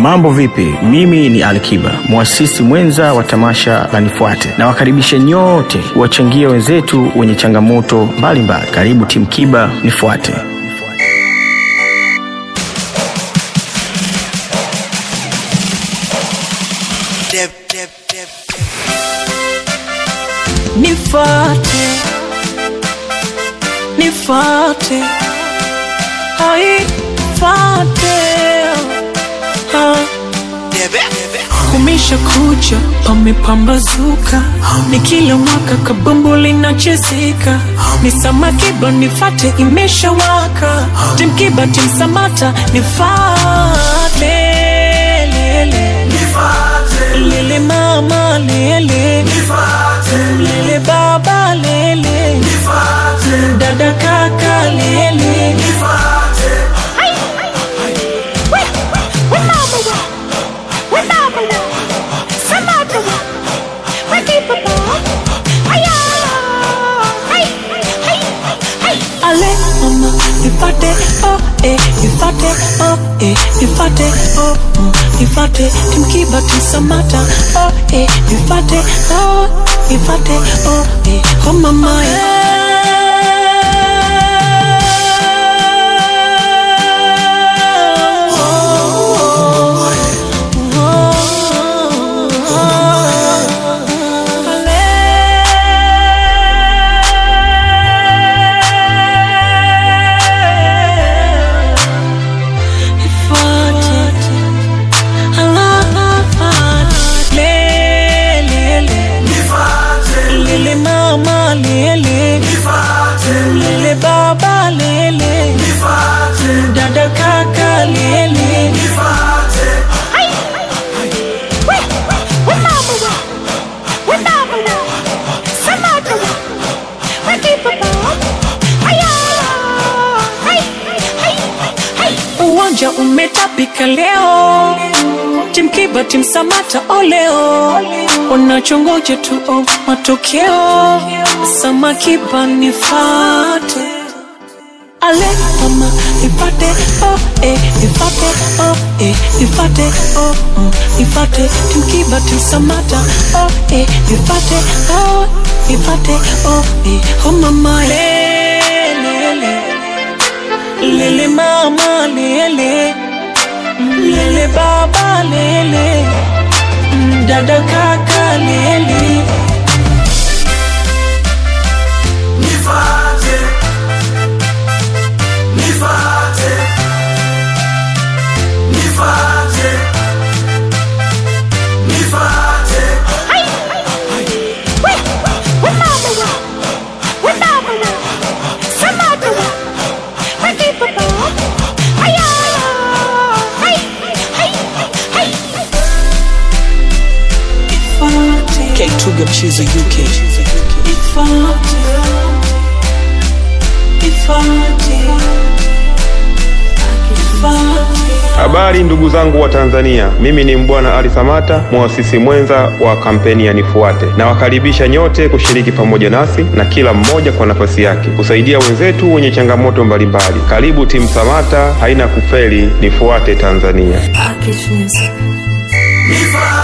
Mambo vipi? Mimi ni Alikiba, mwasisi mwenza wa tamasha la Nifuate. Nawakaribisha nyote kuwachangia wenzetu wenye changamoto mbalimbali. Karibu timu Kiba Nifuate. Nifuate, nifuate, ai, fuate, ah. Kumisha kucha, pamepambazuka, ni kila mwaka kabumbu linachezeka, ni Samakiba nifate, imeshawaka, timkiba timsamata, nifate, lele, lele mama, lele, lele baba, lele, dada kaka, lele, Ale mama, nifate, oh eh, nifate, oh eh, nifate, oh mm, nifate, timkiba timsamata, oh eh, nifate, oh, nifate, oh eh, oh mama Lele mama lele Lele baba lele Dada kaka lele Uwanja umetapika leo Timkiba timsamata oleo Wanachongoja tu oh, matokeo Samakiba nifate Ale mama nifate oh eh nifate oh eh nifate oh mm, nifate timkiba timsamata oh eh nifate oh nifate oh eh oh mama lele lele mama lele lele baba lele dada kaka lele Nifate, nifate, nifate, nifate. K2 Mchizo UK Ifate Ifate Ifate Habari ndugu zangu wa Tanzania, mimi ni Mbwana Ali Samata, mwasisi mwenza wa kampeni ya Nifuate. Nawakaribisha nyote kushiriki pamoja nasi na kila mmoja kwa nafasi yake kusaidia wenzetu wenye changamoto mbalimbali. Karibu timu Samata, haina kufeli. Nifuate Tanzania. Package music Nifate.